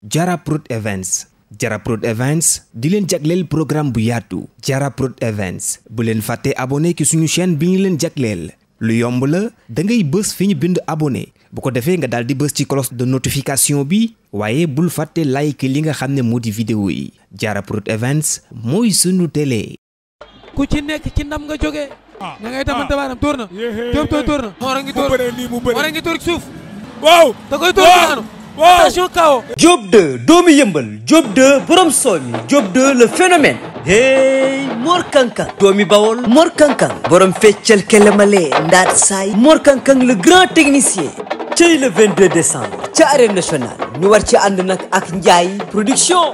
Jara Prod Events Jara Prod Events di leen jagleel programme bu yaatu Jara Prod Events bu leen fàtte abonné ci suñu chaîne bi ñu leen jagleel lu yomb la da ngay bës fi ñu bind abonné bu ko defee nga daal di bës ci cloche de notification bi waaye bul fàtte like li nga xam ne moo di vidéo yi Jara Prod Events mooy sunu télé. ku ci nekk ci ndam nga jógee. ña ngay tamante baaraam tóor na. Diop tooy tóor na. Mor a ngi tóor mu bëree nii mu bëree. Mor a ngi tóor ci suuf. waaw. da koy tóor daanu. waaw. attention kawo. Diop 2 doomu yëmbal Diop 2 borom soomi Diop 2 le phénomène hey Mor Kankang doomi Bawol Mor Kankang borom feccal kelemale ndaat saay Mor Kankang le grand technicien cey le 22 décembre ca arène nationale ñu war ci ànd nag ak Ndiaye production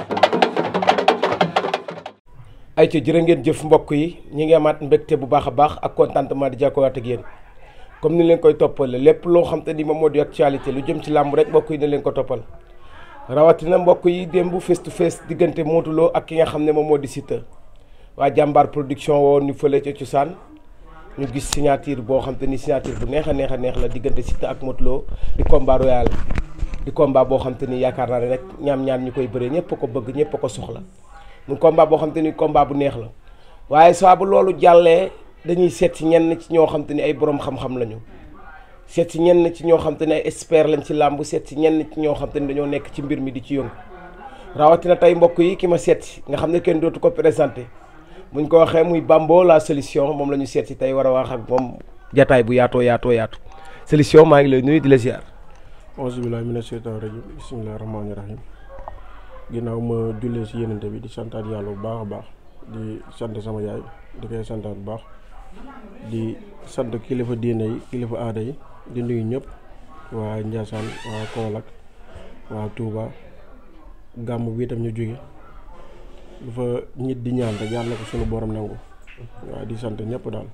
ay ca jërë ngeen jëf mbokk yi ñi ngi amaat mbégte bu baax a baax ak contentement di jàkkowaat ak yéen comme ni leen koy toppale lépp loo xam te ni moom moo di actualité lu jëm ci làmb rek mbokk yi ne leen ko toppal rawatina mbokk yi démb face to face diggante Modou Lo ak ki nga xam ne moom moo di Siteu waa jàmbaar production woon ñu fële ca cosaan ñu gis signature boo xam te ni signature bu neex a neex a neex la diggante Siteu ak Modou Lo di combat royal di combat boo xam te ni yaakaar naa ne rek ñaam ñaan ñu koy bëree ñëpp a ko bëgg ñëpp a ko soxla mu combat boo xam te ni combat bu neex la waaye saa bu loolu jàllee dañuy seet si ñenn ci ñoo xam te ni ay borom xam-xam lañu seet si ñenn ci ñoo xam te ni ay expert lañ ci làmb seet si ñenn ci ñoo xam te ni dañoo nekk ci mbir mi di ci yëngu rawatina tey mbokk yi ki ma seet si nga xam ne kenn dootu ko présenté buñ ko waxee muy Bambo la solution moom la ñu seet si tey war a wax ak moom jataay bu yaatoo yaatoo yaatu solution maa ngi lay nuyu di la ziar. auzu billaahi mina sheytaani rajiim bismillaahi rahmaani rahiim ginnaaw ma jullee si yenente bi di santaat yàlla bu baax a baax di sant sama yaay di koy santaat bu baax di sant kilifa diine yi kilifa aada yi di nuyu ñëpp waa Ndiassane waa Kaolack waa Touba gàmm bi itam ñu jóge lu fa nit di ñaan rek yàlla na ko sunu borom nangu waaw di sant ñëpp daal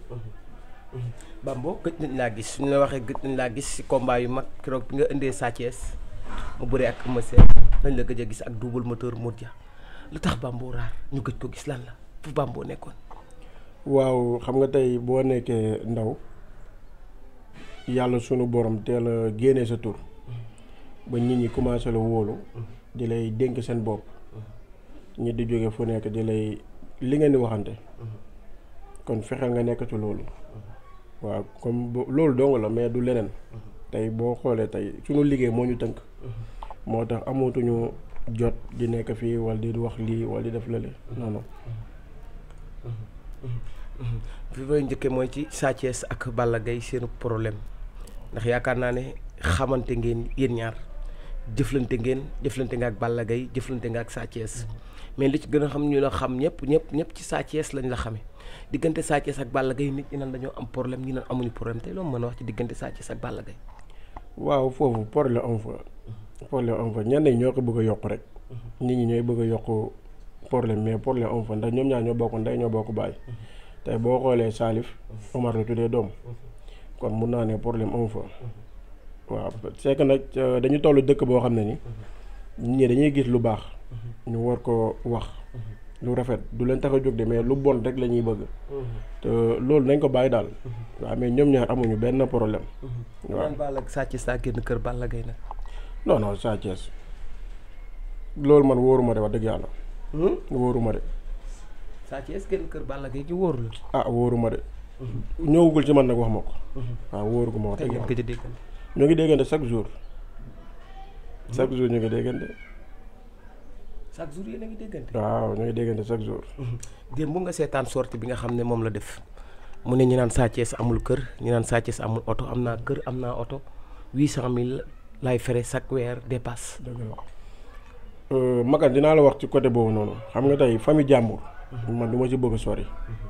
Bambo gëj nañ laa gis suñu la waxee gëj nañ laa gis si combat yu mag keroog bi nga indee Sa Thiès mu bëree ak Eumeu Sène nañ la gëj a gis ak double moteur Modja lu tax Bambo raar ñu gëj ko gis lan la fu Bambo nekkoon. waaw xam nga tey boo nekkee ndaw yàlla sunu borom teel a génnee sa tur ba nit ñi commencé la wóolu di lay dénk seen bopp ñi di jóge fu nekk di lay li ngeen di waxante kon fexeel nga nekk ci loolu waaw comme bo- loolu dong la mais du leneen tey boo xoolee tey sunu liggéey moo ñu tënk moo tax amatuñu jot di nekk fii wala di wax lii wala di def lële non non fi may njëkkee mooy ci Sa Thiès ak Balla Gaye seenu problème ndax yaakaar naa ne xamante ngeen yéen ñaar jëflante ngeen jëflante nga ak Balla Gaye jëflante nga ak Sa Thiès mais li ci gën a xam ñu la xam ñëpp ñëpp ñëpp ci Sa Thiès lañ la xamee diggante Sa Thiès ak Balla Gaye nit ñi naan dañoo am problème ñi naan amuñu problème tey loolu mën a wax ci diggante Sa Thiès ak Balla Gaye waaw foofu problème am fa problème am fa ñenn ñi ñoo ko bëgg a yokk rek nit ñi ñooy bëgg a yokk problème mais problème am fa ndax ñoom ñaar ñoo bokk ndey ñoo bokk baay tey boo xoolee Salif Omar la tuddee doom kon mun naa ne problème am fa waaw c'est que nag euh, dañu toll dëkk boo xam ne ni nit ñi dañuy gis lu baax ñu war ko wax lu rafet du leen tax a jóg de mais lu bon rek la ñuy bëgg te loolu nañ ko bàyyi daal waaw mais ñoom ñaar amuñu benn problème waaw naan Balla Sa Thiès daa génn kër Balla Gaye nag non non Sa Thiès loolu man wóoruma de wax dëgg yàlla wóoruma de Sa Thiès génn kër Balla Gaye ci wóoru la ah wóoruma de ñëwugul ci man nag wax ma ko waaw wóoru ma wax kañ dëgg ngeen yàlla gëj a déggante ñu ngi déggante chaque jour chaque jour ñu ngi déggante chaque jour yéen a ngi déggante waaw ñu ngi déggante chaque jour démb nga seetaan sortie bi nga xam ne moom la def mu ne ñu naan Sa Thiès amul kër ñu naan Sa Thiès amul oto am naa kër am naa oto huit cent mille lay fere chaque weer dépasse dëgg la Makan dinaa la wax ci côté boobu noonu xam nga tey famille jàmbur man du ma ci bëgg a sori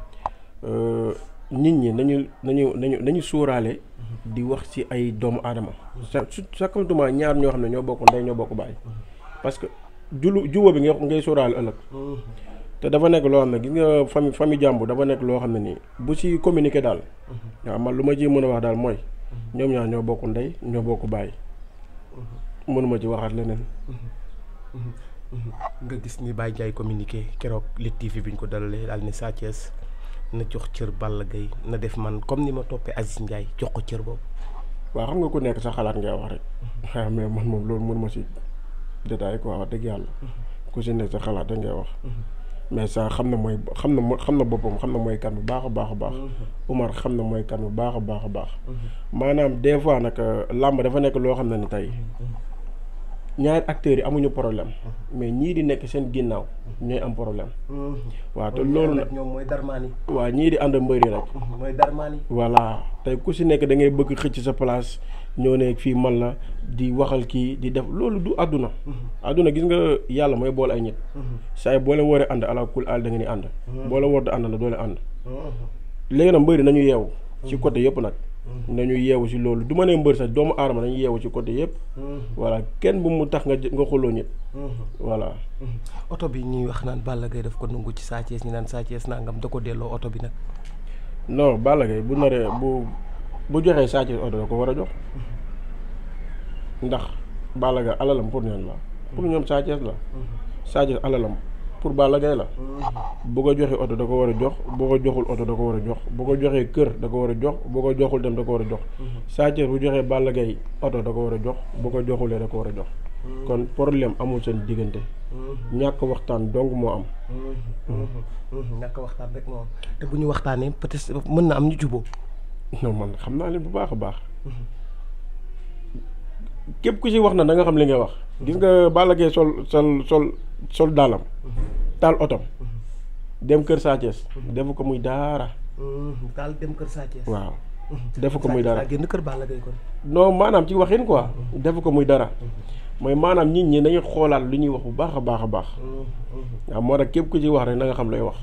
nit ñi nañu nañu nañu nañu suuraale di wax ci ay doomu aadama sa su sakkantuma ñaar ñoo xam ne ñoo bokk ndey ñoo bokk baay parce que julu jubo bi nga ngay suuraale ëllëg te dafa nekk loo xam ne gis nga famille famille jàmbur dafa nekk loo xam ne nii bu ci communiquer daal waaw man lu ma ci mën a wax daal mooy ñoom ñaar ñoo bokk ndey ñoo bokk baay mënuma ci waxaat leneen nga gis ni Baye Ndiaye communiqué keroog Lutte TV bi ñu ko dalalee daal ne Sa Thiès na jox cër Balla Gaye na def man comme ni ma toppee Aziz Ndiaye jox ko cër boobu waaw xam nga ku nekk sa xalaat ngay wax rek waaw mais man moom loolu mënuma ci détail quoi wax dëgg yàlla ku si nekk sa xalaat da ngay wax mais ça xam na mooy xam na mo- xam na boppam xam na mooy kan bu baax a baax a baax Umar xam na mooy kan bu baax a baax a baax maanaam des fois nag làmb dafa nekk loo xam ne ni tey ñaari acteurs yi amuñu problème mais ñii di nekk seen ginnaaw ñooy am problème waaw te loolu nag ñoom mooy darmaani waaw ñii di ànd mbëri rek mooy darmaani voilà tey ku si nekk da ngay bëgg xëcc sa place ñëw ne fii man la di waxal kii di def loolu du àdduna àdduna gis nga yàlla mooy boole ay nit saa yi boo leen waree ànd ala kul àll da nga ni ànd boo leen war da ànd la doo leen ànd léegi nag mbëri nañu yeewu ci côté yëpp nag nañu yeewu si loolu du ma nee mbër sax doomu aadama nañu yeewu ci côté yëpp voilà kenn bu mu tax nga jë- nga xuloo nit voilà oto bi ñuy wax naan Balla Gaye daf ko nungu ci Sa Thiès ñu naan Sa Thiès nangam da ko delloo oto bi nag non Balla Gaye bu naree bu bu joxee Sa Thiès oto da ko war a jox ndax Balla Gaye alalam pour ñoom la pour ñoom Sa Thiès la Sa Thiès alalam pour Balla Gaye la bu ko joxee oto da ko war a jox bu ko joxul oto da ko war a jox bu ko joxee kër da ko war a jox bu ko joxul dem da ko war a jox Sa Thiès bu joxee Balla Gaye oto da ko war a jox bu ko joxulee da ko war a jox kon problème amul seen diggante ñàkk waxtaan dong moo am ñàkk waxtaan rek moo am te bu ñu waxtaanee peut-être mën na am ñu juboo non man xam naa leen bu baax a baax képp ku ci wax na da nga xam li ngay wax gis nga Balla Gaye sol sol sol sol daalam taal otom dem kër Sa Thiès defu ko muy daara daal dem kër Sa Thiès waaw defu ko muy dara génn kër Balla Gaye kon non maanaam ci waxin quoi defu ko muy dara mooy maanaam nit ñi nañu xoolaat lu ñuy wax bu baax a baax a baax waaw moo tax képp ku ci wax rek na nga xam lay wax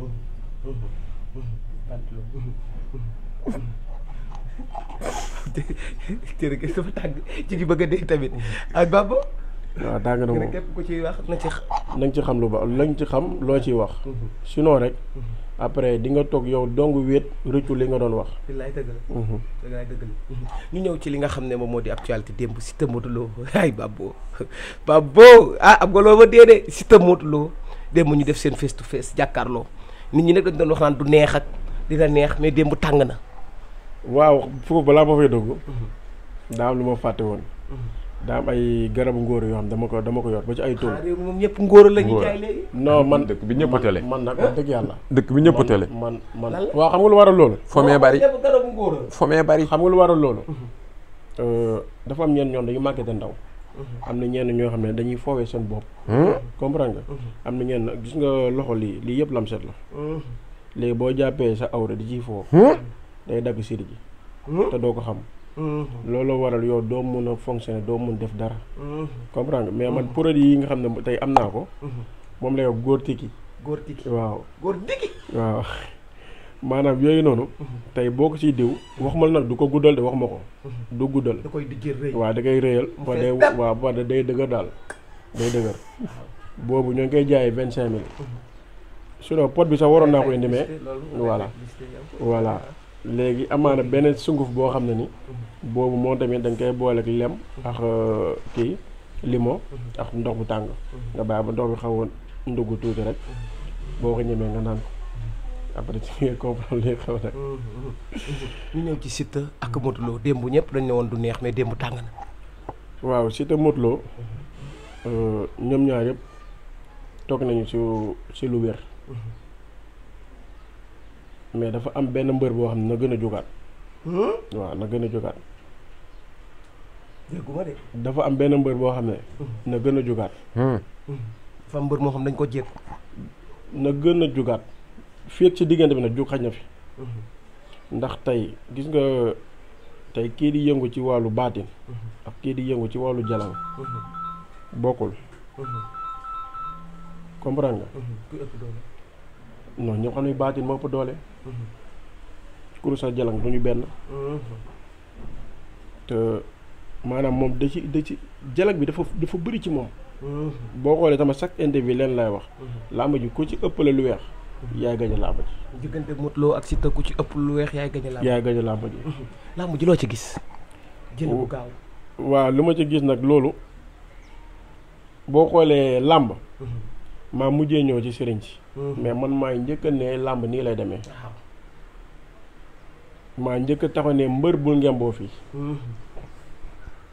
jërëjëf dafa tàng ci gi bëgg a dee tamit ak Baba waaw tàng na moom képp ku ciy wax na ci na nga ci xam lu ba lañ ci xam loo ciy wax sinon rek après di nga toog yow dong wéet rëccu li nga doon wax billaay dëgg la billaay dëgg la ñu ñëw ci li nga xam ne moom moo di actualité démb Siteu Modou Lo ay Babo Babo ah am nga loo ma dee de Siteu Modou Lo démb ñu def seen face to face jàkkaarloo nit ñi nag dañ doon wax naan du neex ak dina neex mais démb tàng na waaw foofu balaa ma fay dugg daa am lu ma fàtte woon daa am ay garabu ngóor yoo xam dama ko dama ko yor ba ci ay tool ah réew mi moom ñëpp ngóor la ñuy Ngóor. jaay léegi non man dëkk bi ñëpp a tële. man nag wax dëgg yàlla dëkk bi ñëpp a tële man man Lan la? waaw xam nga lu waral loolu fomee bari ñëpp garabu ngóor la fomee bari xam nga lu waral loolu Euh, dafa am ñenn ñoom dañu màggete ndaw am na ñenn ñoo xam ne dañuy foowee seen bopp comprendre nga am na ñenn gis nga loxo lii lii yëpp lamset la léegi boo jàppee sa awra di ciy foo day dagg siri ji te doo ko xam loolu waral yow doo mun a fonctionner doo mun def dara comprendre nga mais man produit yi nga xam ne tey am naa ko moom lay wax góor tiki góor tiki waaw góor digi waaw maanaam yooyu noonu tey boo ko ciy diw waxuma la nag du ko guddal de wax ma ko du guddal da koy dijjër rëy waaw da koy réyal Mu ba fees day dell. waaw ba day dëgër daal day dëgër boobu ñoo ngi koy jaayee vingt cinq mille sinon pot bi sax waroon naa ko indi mais voilà voilà léegi amaana beneen sunguf boo xam ne ni boobu moom tamit da nga koy boole ak lem ak euh, kii limon ak ndox bu tàng nga bàyyi ba ndox bi xaw a ndugg tuuti rek boo ko ñemee nga naan ko après ci ngay comprendre li xew nag ñu ñëw ci Siteu ak Modou Lo démb ñëpp dañ ne woon du neex mais démb tàng na waaw Siteu Modou Lo euh, ñoom ñaar yëpp toog nañu ci ci lu wér mais dafa am benn mbër boo xam ne na gën a jógaat waaw na gën a jógaat dégguma de dafa am benn mbër boo xam ne na gën a jógaat fa mbër moo xam dañ ko jékku na gën a jógaat fii ak ci diggante bi nag jóg xaj na fi ndax tey gis nga tey kii di yëngu ci wàllu baatin ak kii di yëngu ci wàllu jalan bokkul comprendre nga ku ëpp doole non ñoo xam ne baatin moo ëpp doole kurus ak jalang du ñu benn te maanaam moom da ci da ci jalang bi dafa dafa bëri ci moom boo xoolee sama chaque interview leen lay wax làmb ji ku ci ëppale lu weex yaay gañ a làmb ji diggante Modou Lo ak Siteu ku ci ëpp lu weex yaay gañ a làmb yaay gañ a làmb ji làmb ji loo ci gis jël bu gaaw waaw li ma ci gis nag loolu boo xoolee làmb maa mujjee ñëw ci sëriñ si mais man maay njëkk a ne làmb nii lay demee waaw maa njëkk a taxaw ne mbër bul ngemboo fii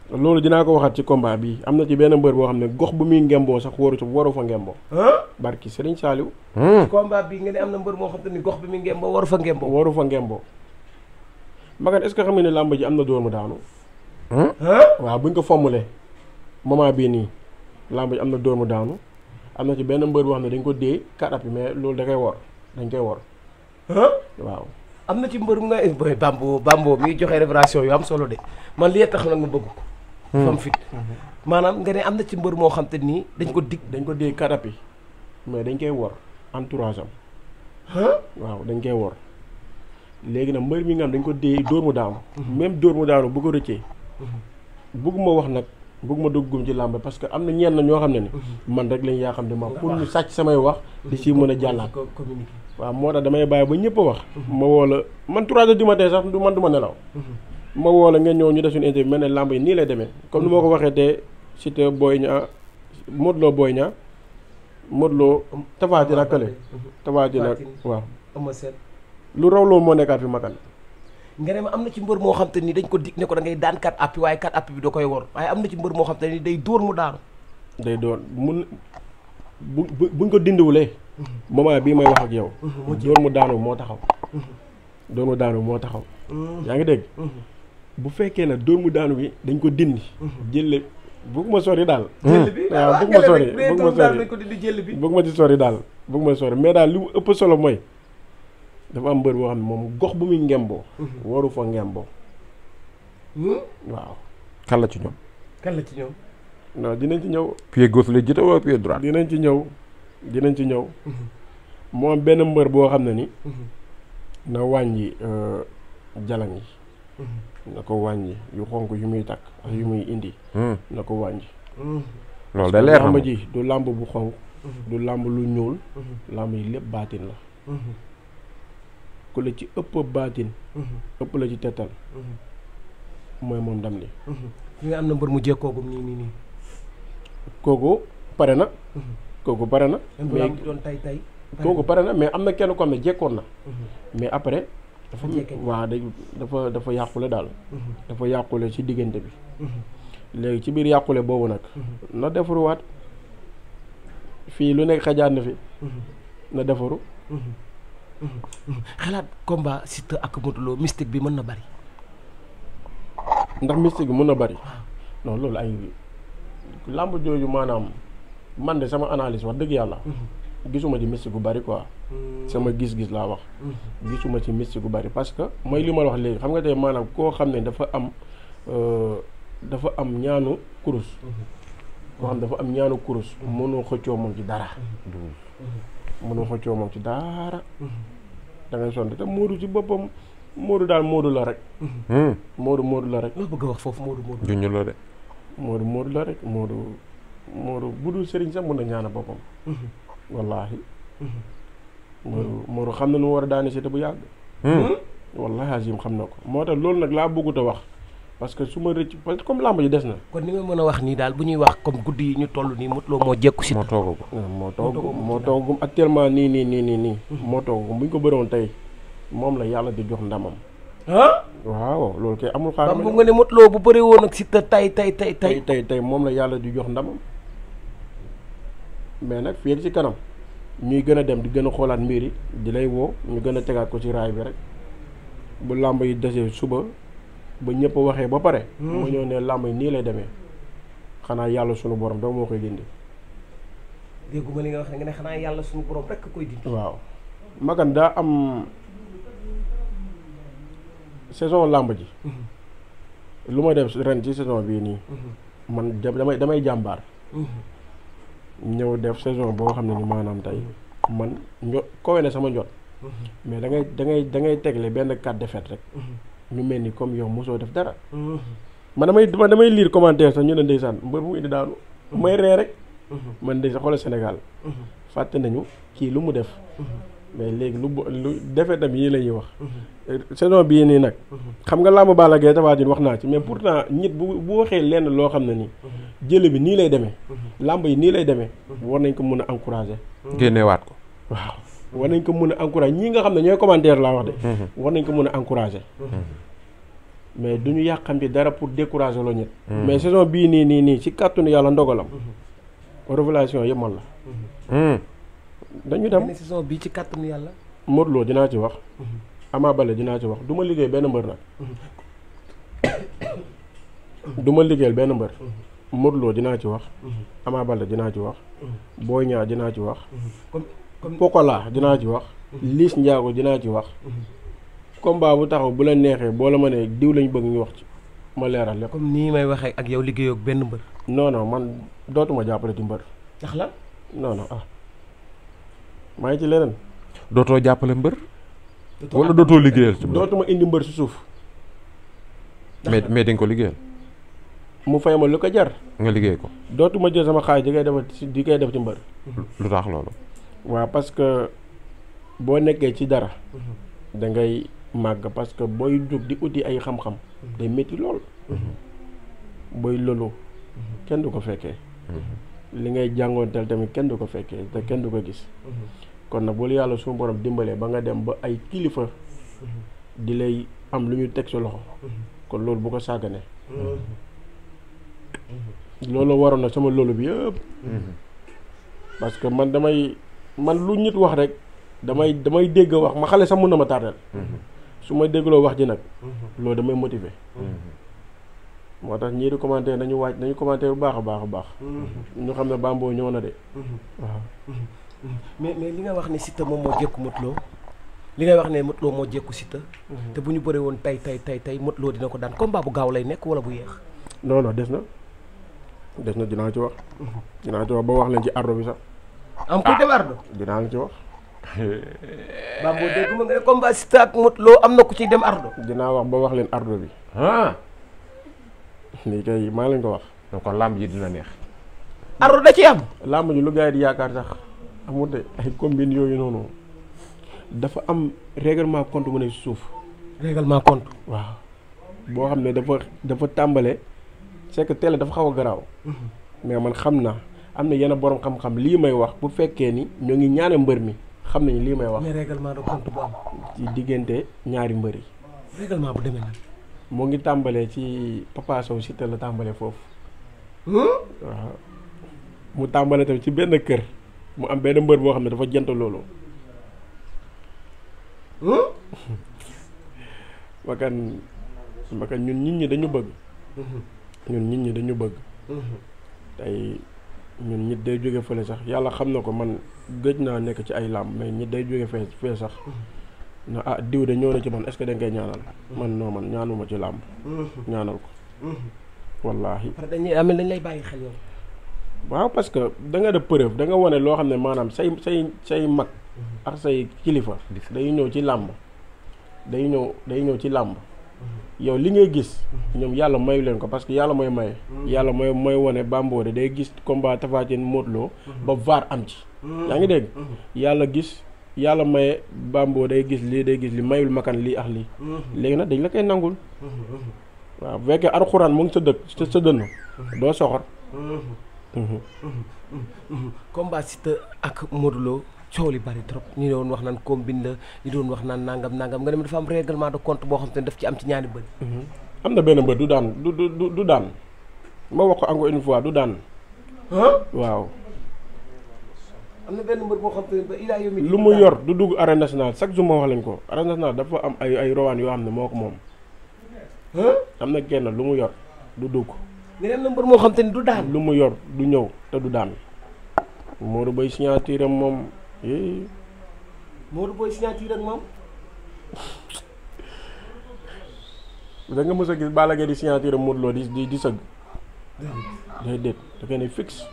loolu dinaa ko waxaat ci combat bi am na ci benn mbër boo xam ne gox bu muy ngemboo sax waru waru fa ngemboo barki Serigne Saliou combat bi nga ne am na mbër moo xam te ni gox bi mi ngemboo waru fa ngemboo waru fa ngemboo magan est-ce que xam nga ne làmb ji am na dóor mu daanu waaw buñ ko formuler moment bii nii làmb ji am na dóor mu daanu am na ci benn mbër boo xam ne dañ ko dee kat appi mais loolu da koy wor dañ koy wor waaw am na ci mbër mu nga boy bambo bambo mi joxe révélation yu am solo de man li tax nag ma bëgg ko fam fit maanaam nga ne am na ci mbër moo xam te nii dañ ko dig dañ ko dee kat appi mais dañ koy wor entourage am waaw dañ koy wor léegi nag mbër mi nga xam dañ ko dee dóor mu daanu même dóor mu daanu bu ko rëccee bëgguma wax nag bëgguma duggum ci làmb parce que am na ñenn ñoo xam ne ni man rek lañ yaa xam ne ma pour ñu sàcc samay wax di ci mën a jàllaat waaw moo tax damay bàyyi ba ñëpp a wax ma woo la man trois heures du matin sax du man du ma nelaw ma woo la ngeen ñëw ñu def suñu interview mel ne làmb yi nii lay demee comme ni ma ko waxee te Siteu Boy Niang Modou Lo Boy Niang Modou Lo Tapha Tine ak Kële Tapha Tine ak waaw ama seen lu raw loolu moo nekkaat fi makan nga ne ma am na ci mbër moo xam te ni dañ ko dig ne ko da ngay daan kat appi waaye kat appi bi da koy wor waaye am na ci mbër moo xam te ni day dóor mu daanu day doon mun bu bu buñ ko dindiwulee moment bii may wax ak yow dóor mu daanu moo taxaw dóor mu daanu moo taxaw yaa ngi dégg bu fekkee ne dóor mu daanu bi dañ ko dindi jëlle bëgguma sori daal jël bi waaw bëgguma sori bëgguma bëgguma sori dañ ko dindi jël bi bëgguma ci sori daal bëgguma sori mais daal li mu ëpp solo mooy dafa am mbër boo xam ne moom gox bu muy ngemboo waru fa ngemboo waaw kan la ci ñoom kan la ci ñoom non dinañ ci ñëw pied gauche lay jiite wala pied droit dinañ ci ñëw dinañ ci ñëw moo am benn mbër boo xam ne ni na wàññi jalan yi na ko wàññi yu xonk yu muy takk ak yu muy indi na ko wàññi loolu day leer na làmb moom ji du làmb bu xonk du làmb lu ñuul làmb yi lépp baatin la ku la ci ëpp baatin ëpp la ci tettal mooy moom ndam li fi nga am na mbër mu jekkoogum nii nii nii kooku pare na kooku pare na même bu mais lamb doon tay tay kooku pare na mais am na kenn ko xam ne jekkoon na mais après dafa jekke waaw day dafa dafa yàqule daal dafa yàqule ci diggante bi léegi ci biir yàqule boobu nag na defaruwaat fii lu nekk xajaat na fi na defaru xalaat combat Siteu ak Modou Lo mystique bi mën na bari ndax mystique bi mën na bari non loolu ay làmb jooju maanaam man de sama analyse wax dëgg yàlla gisuma ci mystique gu bari quoi sama gis-gis laa wax gisuma ci mystique gu bari parce que mooy li ma la wax léegi xam nga tey maanaam koo xam ne dafa am euh, dafa am ñaanu kurus koo xam dafa am ñaanu kurus mënoo xëccoo moom ci dara mënoo xëccoo moom ci dara da ngay sonn te Modou ci boppam Modou daal Modou la rek Modou Modou la rek loo bëgg a wax foofu Modou Modou junj la de Modou Modou la rek Modou Modou bu dul sëriñ sax mën na ñaana boppam wallaahi Modou Modou xam na nu mu war a daane si te bu yàgg wallaahi azim xam na ko moo tax loolu nag laa bëggut a wax parce que su ma rëcc parce que comme làmb ji des na kon ni nga mën a wax nii daal bu ñuy wax comme guddi yi ñu toll nii Modou Lo moo jekku moo Siteu tooga ko moo toog moo toogum actuellement nii nii nii nii nii moo toogum bu ñu ko bëroon tey moom la yàlla di jox ndamam ah waaw loolu kay amul xam xaaral nga ne Modou Lo bu bëree woon ak Siteu tay tay tay tey tay tey tey moom la yàlla di jox ndamam mais nag fii ci kanam ñuy gën a dem di gën a xoolaat mbir yi di lay woo ñu gën a tegaat ko ci raay bi rek bu làmb yi desee suba ba ñëpp waxee ba pare mu ñëw ne làmb yi nii lay demee xanaa yàlla sunu borom dama moo koy dindi dégguma li nga wax nga ne xanaa yàlla suñu borom rekk koy dindi waaw magan daa am saison làmb ji lu ma def ren ci saison bii nii man da- damay damay jàmbaar ñëw def saison boo xam ne ni maanaam tey man njo kowe na sama njot mais da ngay da ngay da ngay tegle benn quatre défaite rek ñu mel ni comme yow mosoo def dara man damay man damay lire commentaire sax ñu ne ndeysaan mbër mu indi daanu may ree rek man ndeysaan xoolal Sénégal fàtte nañu kii lu mu def mais léegi lu bo- lu defee tam yii la ñuy wax saison bii nii nag xam nga làmb Balla Gaye Tapha Tine wax naa ci mais pourtant nit bu bu waxee lenn loo xam ne nii jële bi nii lay demee làmb yi nii lay demee war nañ ko mën a encourager génneewaat ko waaw war nañ ko mën a encourager ñii nga xam ne ñooy commentaire laa wax de war nañ ko mën a encourager mais du ñu yàqamti dara pour décourager loo ñit mais saison bii nii nii nii ci kàttanu yàlla ndogalam révélation yëpp man la dañu dem ne saison bii ci kàttanu yàlla Modou Lo dinaa ci wax Ama Baldé dinaa ci wax du ma liggéey benn mbër nag du ma liggéeyal benn mbër Modou Lo dinaa ci wax Ama Baldé dinaa ci wax Boy Niang dinaa ci wax comme comme Pokola dinaa ci wax Liss Ndiago dinaa ci wax combat bu taxaw bu la neexee boo la ma ne diw lañ bëgg ñu wax ci ma leeral lépp comme nii may waxee ak yow liggéeyoo ak benn mbër non non man dootuma jàppale ci mbër ndax lan non non ah maa ngi ci leneen dootoo jàppale mbër wala dootoo liggéeyal ci mbër dootuma indi mbër si suuf mais mais di nga ko liggéeyal mu fay ma lu ko jar nga liggéey ko dootuma jël sama xaalis di koy def ci di koy def ci mbër lu tax loolu waaw parce que boo nekkee ci dara da ngay màgg parce que booy jóg di uti ay xam-xam day métti lool booy lolu kenn du ko fekkee li ngay jàngoonteel tamit kenn du ko fekkee te kenn du ko gis kon nag bu la yàlla suñu borom dimbalee ba nga dem ba ay kilifa di lay am lu ñu teg sa loxo kon loolu bu ko sàgganee loolu waroon na sama loolu bi yëpp parce que man damay man lu nit wax rek damay damay dégg wax ma xale sax mun na ma tardeel su ma déggloo wax ji nag loolu damay motiver moo tax ñii di commenter nañu waaj nañu commenter bu baax a baax a baax ñu xam ne Bambo ñëw na de waaw mais mais li nga wax ne Siteu moom moo jékku Modou Lo li ngay wax ne Modou Lo moo jékku Siteu te bu ñu bëree woon tey tey tey tey Modou Lo dina ko daan combat bu gaaw lay nekk wala bu yéex non non des na des na dinaa ci wax dinaa ci wax ba wax leen ci ardo bi sax am kuy dem ardo dinaa leen ci wax Bambo dégg ma nga ne combat Siteu ak Modou Lo am na ku ciy dem ardo dinaa wax ba wax leen ardo bi ah lii kay maa leen ko wax donc kon làmb ji dina neex ardo da ci am làmb ji lu gars yi di yaakaar sax amul de ay combine yooyu noonu dafa am règlement compte mu ne si suuf règlement compte waaw boo xam ne dafa dafa tàmbale c'est que télé dafa xaw a garaaw mais man xam naa am na yenn borom xam-xam lii may wax bu fekkee ni ñoo ngi ñaane mbër mi xam nañu lii may wax mais règlement de compte bu am ci diggante ñaari mbër yi règlement bu demee nag moo ngi tàmbalee ci Papa Sow Siteu la tàmbalee foofu waaw mu tàmbalee tamit ci benn kër mu am benn mbër boo xam ne dafa jant loolu makan makan ñun nit ñi dañu bëgg ñun nit ñi dañu bëgg tey ñun nit day jóge fële sax yàlla xam na ko man gëj naa nekk ci ay làmb mais nit day jóge fee fee sax na ah diw de ñëw na ci man est-ce que dañ koy ñaanal man noo man ñaanuma ci làmb ñaanal ko wallaahi parce que dañuy amee dañ lay bàyyi xel yow waaw parce que da nga def preuve da nga wane loo xam ne maanaam say say say mag ak say kilifa day ñëw ci làmb day ñëw day ñëw ci làmb yow li ngay gis ñoom yàlla mayu leen ko parce que yàlla mooy maye yàlla mooy mooy wane Bambo de day gis combat Tapha Tine Modou Lo ba VAR am ci yaa ngi dégg yàlla gis yàlla maye Bambo day gis lii day gis li mayul makan lii ak lii léegi nag dañ la koy nangul waaw bu fekkee alxuraan mu ngi sa dëkk sa sa dënn doo soxor combat Siteu ak Modou Lo coow li bari trop ñu doon wax naan combine la ñu doon wax naan nangam nangam nga dem dafa am règlement de compte boo xam te ne daf ci am ci ñaari bëri am na benn mbër du daan du du du du daan ma wax ko encore une fois du daan waaw am na benn mbër boo xam te ne ba ilaa yomi lu mu yor du dugg arène nationale chaque jour ma wax leen ko arène nationale dafa am ay ay rawaan yoo xam ne moo ko moom am na kenn lu mu yor du dugg nga dem na mbër moo xam te ne du daan lu mu yor du ñëw te du daan Modou Boy signature am moom eh, Modou Boy signature ak moom da nga mës a gis Balla Gaye di signature am Modou Lo di di di sëgg déedéet da koy ne fixe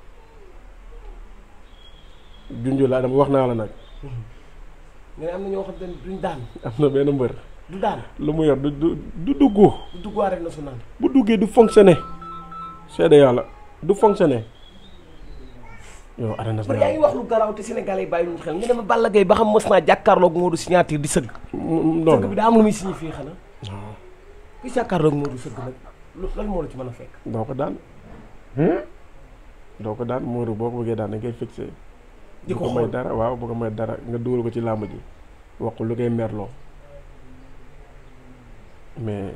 junju laa dama wax naa la nag nga ne am na ñoo xam te ne duñ daan am na benn mbër du daan lu mu yor du du du dugg du dugg arène nationale bu duggee du fonctionner seede yàlla du fonctionner yow arène par yaa ngi nationale wax lu garaaw te Sénégalais yi bàyyi ñu xel nga dem Balla Gaye ba xam mës naa jàkkaarloog Modou signature di sëgg non sëgg bi non daa am lu muy signifié xanaa ku jàkkaarloog Modou sëgg nag lu lan moo la ci mën a fekk doo ko daan doo ko daan Modou boo ko bëggee daan da ngay fixé di bu ko ko may xool dara waaw bu ko may dara nga dugal ko ci làmb ji wax ko lu koy merloo mais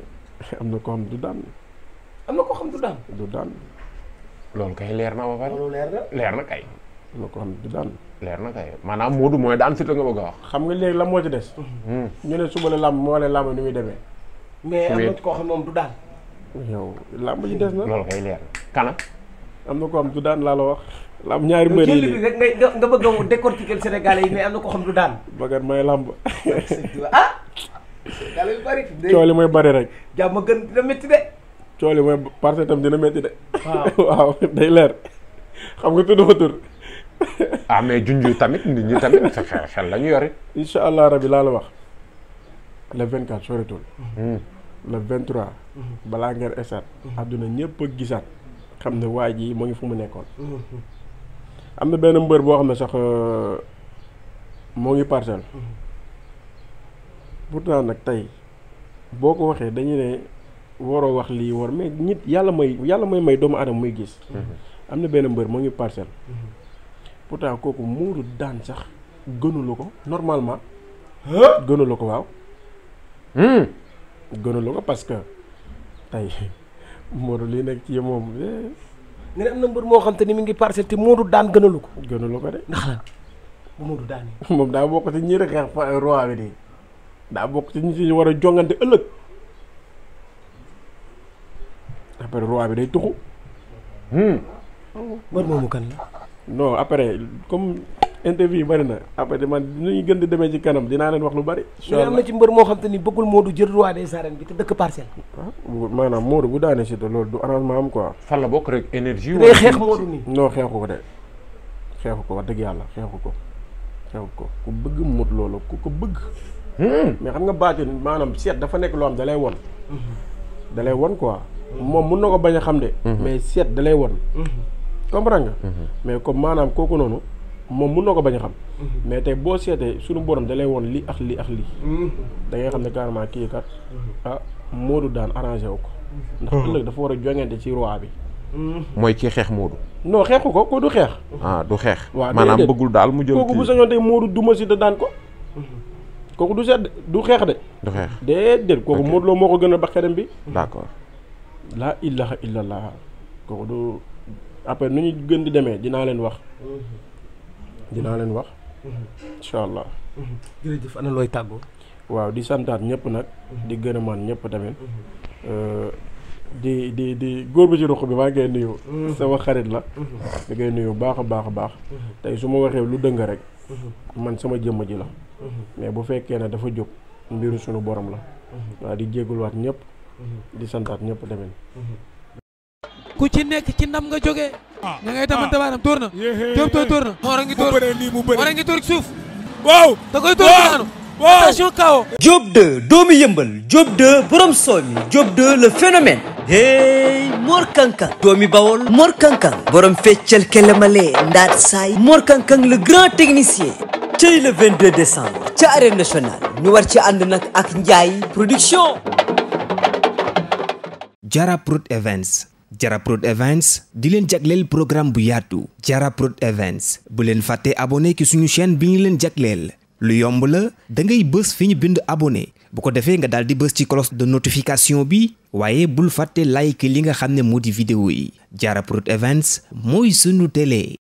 am na ko xam du daan am na ko xam du daan du daan loolu kay leer na ba pare loolu leer na leer na kay am na ko xam du daan leer na kay maanaam Modou mooy daan Siteu nga bëgg a wax xam nga léegi la moo ci des ñu ne suba la làmb moo leen làmb ni muy demee mais am na Wéet. koo xam moom du daan yow làmb ji des na loolu kay leer na kana am na ko xam du daan laa la wax làmb ñaari mbër yi jël bi lii rek ngay nga bëgg a décortiquer Sénégalais yi mais am na koo xam du daan bagat may làmb ah Sénégalais yu bari fi cooli mooy bari rek jàmm gën dina métti de cooli mooy parce que tam dina métti de waaw waaw day leer xam nga tudd ma tur ah mais junj tamit nit ñi tamit sa xel xel la ñu yori incha allah rabi laa la wax le 24 soretul le 23 balaa ngeen esat àdduna ñëpp a gisaat xam ne waa ji mu ngi fu mu nekkoon am na benn mbër boo xam ne sax euh, moo ngi parcelle pourtant nag tey boo ko waxee dañu ne waroo wax lii war mais nit yàlla may yàlla may may doomu aadama muy gis am na benn mbër moo ngi parcelle pourtant kooku muuru daan sax gënulu ko normalement gënulu ko waaw gënulu ko parce que tey Modou lii nekk ci moom eh, nga ne am na mbër moo xam te ni mi ngi parcelle te Modou daan gënalu ko gënulu ko de ndax lan bu Modou daan moom daa bokk ci ñi rek xeex fa roi bi nii daa bokk ci ñi ci war a jongante ëllëg après roi bi day tuxu mbër moomu kan la non après comme interview yi bari na après man dinañu gën di demee ci kanam dinaa leen wax lu bari. ñu ne am na ci mbër moo xam te ni bëggul Modou jël roi des arènes bi te dëkk parcelle ah maanaam Modou bu daanee Siteu loolu du arrangement am quoi. fan la bokk rek énergie day xeex Modou nii non xeexu ko de xeexu ko wax dëgg yàlla xeexu ko xeexu ko ku bëgg mut loolu ku ko bëgg. mais xam nga baatin maanaam seet dafa nekk loo xam da lay won da lay won quoi. moom mun na ko bañ a xam de. mais seet da lay won comprendre nga. mais comme maanaam kooku noonu moom mun na ko bañ a xam. mais tey boo seetee suñu borom da lay won lii ak lii ak lii. da ngay xam ne carrément kii kat ah Modou daan arrangé wu ko. ndax ëllëg dafa war a joŋante ci roi bi. mooy kii xeex Modou non xeexu ko ko du xeex. ah du xeex waaw maanaam déedéet. bëggul daal mu jël kooku bu kii sañoon tey Modou duma si da daan ko. kooku du seet de du xeex de. du xeex déedéet kooku Ok. Modou Lo moo ko gën a ba xelam bi. d'accord laa ilaha illallah kooku du après nu ñu gën di demee dinaa leen wax. dinaa leen wax. incha allah. jërëjëf ana looy tàggoo waaw di santaat ñëpp nag. di gën a man ñëpp tamit. Euh, di di di góor bi ci ruq bi maa ngi koy nuyu. sama xarit la. di koy nuyu baax a baax a baax. tey su ma waxee lu dëng rek. man sama jëmm ji la. mais bu fekkee ne dafa jóg mbiru sunu borom la. waaw di jégaluwaat ñëpp. di santaat ñëpp tamit. ku ci nekk ci ndam nga jógee ña ngay tamante baanam tóor na Diop tooy tóor na Mor a ngi tóor Mor a ngi tóor ci suuf waaw da koy tóor ci daanu attention kawo Diop 2 doomu yëmbal Diop 2 borom soomi Diop 2 le phénomène hey Mor Kankang doomi Bawol Mor Kankang borom feccal kelemale ndaat saay Mor Kankang le grand technicien tey le 22 décembre ca arène nationale ñu war ci ànd nag ak Ndiaye production Jara Prod Events Jara Prod Events di leen jagleel programme bu yaatu Jara Prod Events bu leen fàtte abonné ki suñu chaîne bi ñu leen jagleel lu yomb la da ngay bës fi ñu bind abonné bu ko defee nga daal di bës ci cloche de notification bi waaye bul fàtte like li nga xam ne moo di vidéo yi Jara Prod Events mooy sunu télé